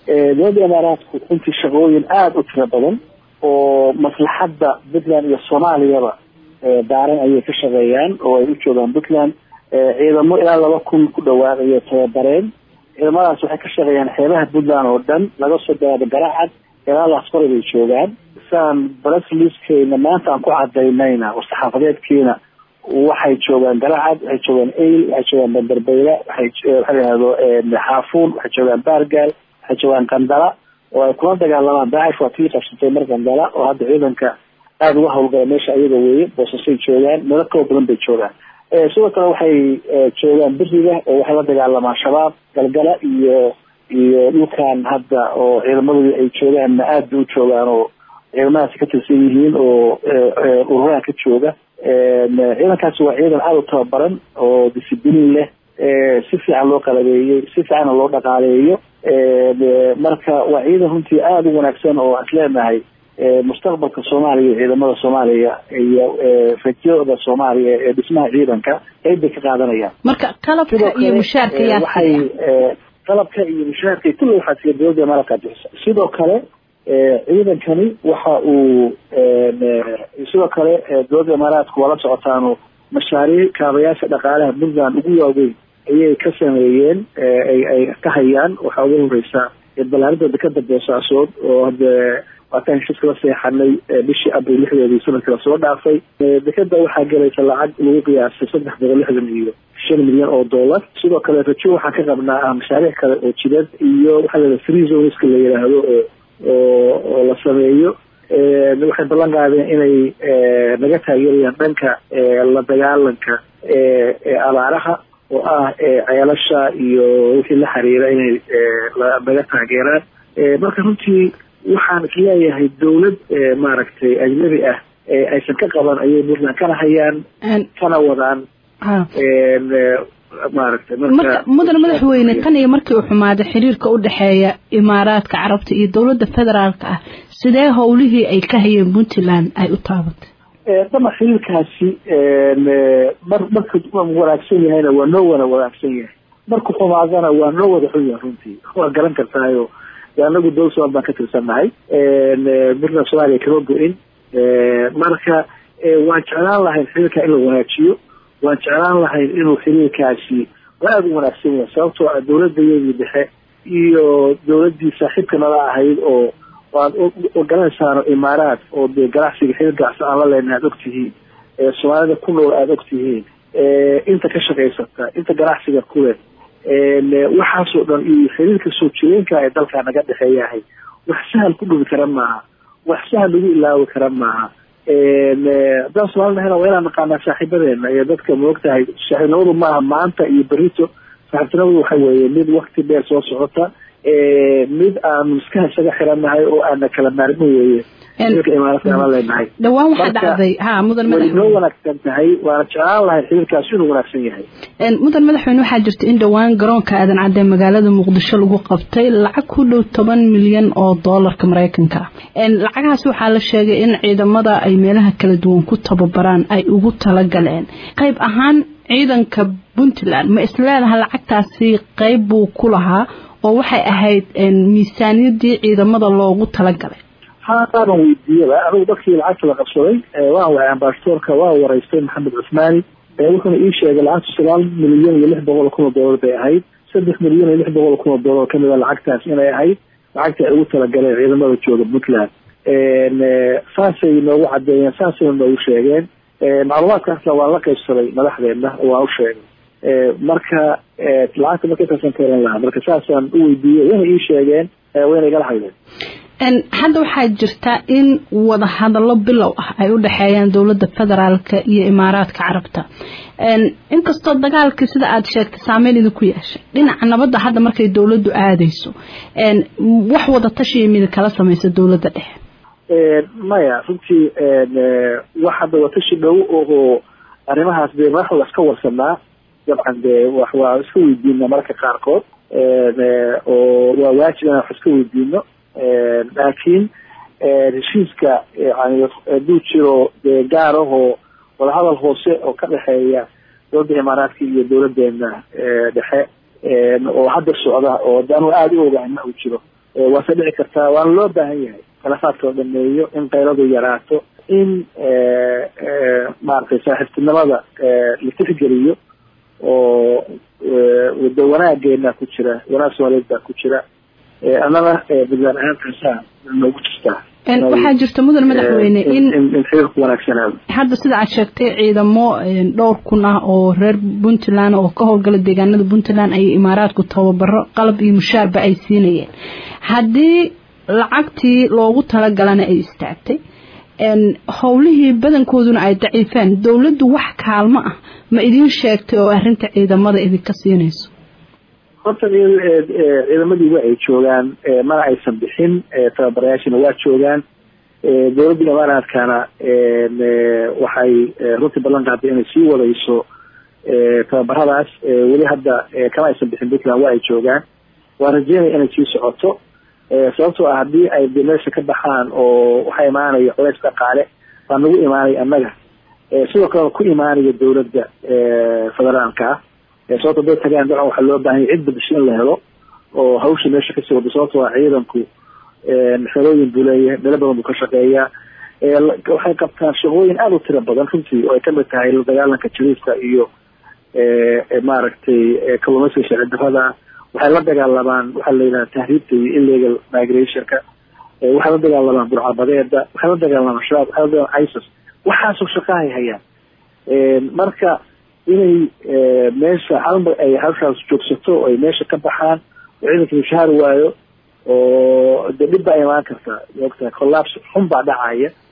dowladda imaaraadku runtii shaqooyin aada u tiro badan oo maslaxadda puntland iyo soomaaliyaba daaran ayay ka shaqeeyaan oo ay u joogaan puntland ciidamo ilaa laba kun ku dhawaaqayo tababareen ciidamadaas waxay ka shaqeeyaan xeebaha puntland oo dhan laga soo bilaabo garacad ilaa laasqori bay joogaan saan brasliskeyna maanta aan ku cadaynayna oo saxaafadeedkiina waxay joogaan garacad waxay joogaan ail waxay joogaan banderbeyla waxay waxa layihahdo xaafuun waxay joogaan baargaal waxay joogaan qandala oo ay kula dagaalamaan daacish waa tii qabsatay mar qandala oo hadda ciidanka aada uga hawlgala meesha ayaga weeye boosasay joogaan meelo kala badan bay joogaan sidoo kale waxay joogaan beriga oo waxay la dagaalamaan shabaab galgala iyo iyo dhulkan hadda oo ciidamadooda ay joogaanna aada bay u joogaan oo ciidamadaasi ka tirsan yihiin oo ururaha ka jooga ciidankaasi waa ciidan aada u tababaran oo discibliin leh si fiican loo qalabeeyey si fiicanna loo dhaqaaleeyo marka waa ciidan runtii aada u wanaagsan oo aan isleenahay mustaqbalka soomaaliya iyo ciidamada soomaaliya iyo rajada soomaaliya ee dhismaha ciidanka qeyb bay ka qaadanayaan marka qalabka iyo mushaarka yaa waxay qalabka iyo mushaarka kulli waxaa siya dowladda imaaraadka bixisa sidoo kale ciidankani waxa uu sidoo kale dowladda imaaraadku waa la socotaano mashaariic kaabayaasha dhaqaalaha puntland ugu waaweyn ayay ka sameeyeen ay ka hayaan waxaa ugu horeysa balaarinta dekada boosaasood oo hade waataan heshiiska la seexanay bishii abril lixdeedii sanadkii lasoo dhaafay dekada waxaa gelaysa lacag lagu qiyaasay saddex boqol lixdan iyo shan milyan oo dollar sidoo kale rajo waxaan ka qabnaa ah mashaariic kale oo jidad iyo waxaa la free zoneska la yidhaahdo oo oo oo la sameeyo waxay ballan qaadeen inay naga taageerayaan dhanka la dagaalanka abaaraha oo ah ceelasha iyo wixii la xiriira inay naga taageeraan marka runtii waxaan isleeyahay dawlad maaragtay ajnabi ah aysan ka qaban ayay puntland kana hayaan kana wadaan maaragtay marka mudan madaxweyne tan iyo markii uu xumaaday xiriirka u dhexeeya imaaraadka carabta iyo dowladda federaalka ah sidee howlihii ay ka hayeen puntland ay u taabatay dama xiriirkaasi mar marka wanaagsan yahayna waa noo wada wanaagsan yahay marku xumaadana waa noo wada xun yahay runtii waa garan kartaayo anagu dowlad somaal baan ka tirsannahay puntland soomaaliya kama go-in marka waan jeclaan lahayn xiriirka in la wanaajiyo waan jeclaan lahayn inuu xiriirkaasi aada u wanaagsan yahay sababtoo ah dowladayadii dhexe iyo dowladdii saaxiibka nala ahayd oo waad ogalanaysaano imaaraad oo dee ganacsiga xiriir ganacsi aan la leenahay aada ogtihiin soomaalida ku nool aada ogtihiin inta ka shaqaysata inta ganacsiga kuleh waxaasoo dhan iyo xiriirka soo jireenka ee dalkaa naga dhexeeyahay wax sahal ku dhubi kara maaha wax sahal lagu ilaawi kara maaha haddaan soomaalidahayna waa inaan naqaanaa saaxiibadeena iyo dadka maogtahay saaxiibnimadu maaha maanta iyo berito saaxiibtinimadu waxa weeye mid wakti dheer soo socota mid aan miskaha isaga xiranahay oo aana kala maarmin weeye xiriirka imaaraadka aan la leenahay dhawaan waxaa dhacday ha mudan way noo madaxweyne wanaagsan tahay waana jeclaan lahay xiriirkaasi inuu wanaagsan yahay mudan madaxweyne waxaa jirta in dhowaan garoonka aadan cadde magaalada muqdisho lagu qabtay lacag ku dhow toban milyan oo doolarka maraykanka ah lacagahaas waxaa la sheegay in ciidamada ay meelaha kala duwan ku tababaraan ay ugu talagaleen qayb ahaan ciidanka puntland ma isleedaha lacagtaasi qayb buu ku lahaa oo waxay ahayd miisaaniyadii ciidamada loogu talagalay haaban weydiiyaba anigu dadkii lacagta la qabsaday waan waay ambasadoorka waa waraystay maxamed cusmaani wuxuuna ii sheegay lacagtu sagaal milyan iyo lix boqol kun oo doolar bay ahayd saddex milyan iyo lix boqol kun oo doolar kamid a lacagtaas inay ahayd lacagta ay ugu talagaleen ciidamada jooga puntland saasay noogu cadeeyeen saasayna noogu sheegeen macluumaadkaasna waan la qaybsaday madaxdeena oo waan u sheegay marka lacagta marka intaasan ka oran lahaa marka saasaan u weydiiyey wayna ii sheegeen wayna igala hadleen hadda waxaa jirta in wada hadallo bilow ah ay u dhexeeyaan dowladda federaalka iyo imaaraadka carabta inkastoo dagaalkii sida aada sheegtay saameyn idinku yeeshay dhinaca nabadda hadda markay dowladdu aadayso wax wada tashiya mida kala samaysa dowladda dhexe maya runtii wax hadda watashi dhow oo arrimahaas dee madaxda iska warsanaa dabcan dee wax waa iska weydiina mararka qaarkood oo waa waajib inaan wax iska weydiino laakiin heshiiska yani hadduu jiro dee gaar ahoo wadahadal hoose oo ka dhexeeya dowladda imaaraadka iyo dowladeena dhexe oo hadda socda oo de anuu aada u ogahay ma uu jiro waase dhici kartaa waana loo baahan yahay khilaafaadka la dhameeyo in qayladu yaraato in maaragtay saaxiibtinimada la tixgeliyo oo wada wanaageena ku jira wanaag soomaaliyeed baa ku jira annana puntland ahaantaasaa noogu jirtaa waxaa jirta mudan madaxweyne in in xiriirku wanaagsanaado hadda sida aad sheegtay ciidamo dhowr kun ah oo reer puntland oo ka howlgala deegaanada puntland ay imaaraadku tababaro qalab iyo mushaarba ay siinayeen haddii lacagtii loogu talagalana ay istaagtay howlihii badankooduna ay daciifeen dowladdu wax kaalmo ah ma idiin sheegtay oo arrinta ciidamada idinka siinayso horta ciidamadii waa ay joogaan mana aysan bixin tababarayaashina waa joogaan dowladda imaaraadkana waxay runtii ballan qaaday inay sii wadayso tababaradaas weli hadda kama aysan bixin puntland waa ay joogaan waa rajeynaya inay sii socoto sababtoo ah haddii ay de meesha ka baxaan oo waxaa imaanaya culays dhaqaale baa nagu imaanaya annaga sidoo kalena ku imaanaya dowladda federaalka ah sababto haday tagaan dabcan waxaa loo baahanya cid badasho in la helo oo hawsha meesha kasii wado sababtoo ah ciidanku xerooyin buu leeyahay meelo badan buu ka shaqeeyaa waxay qabtaan shaqooyin aada u tiro badan runtii oo ay kamid tahay la dagaalanka jariifka iyo maaragtay kalluumaysiga sharci darrada waxay la dagaalamaan waxaa la yidhaha tahriibta iyo illegal migrationka waxay la dagaalamaan burcabadeeda waxay la dagaalamaan shabaab waxay la dagaalamaan isis waxaasoo shaqahay hayaan marka inay meesha halmar ay hawshaas joogsato oo ay meesha ka baxaan oo ciidanka mushaar waayo oo de dhib baa imaan karta maogtahay collapse xun baa dhacaya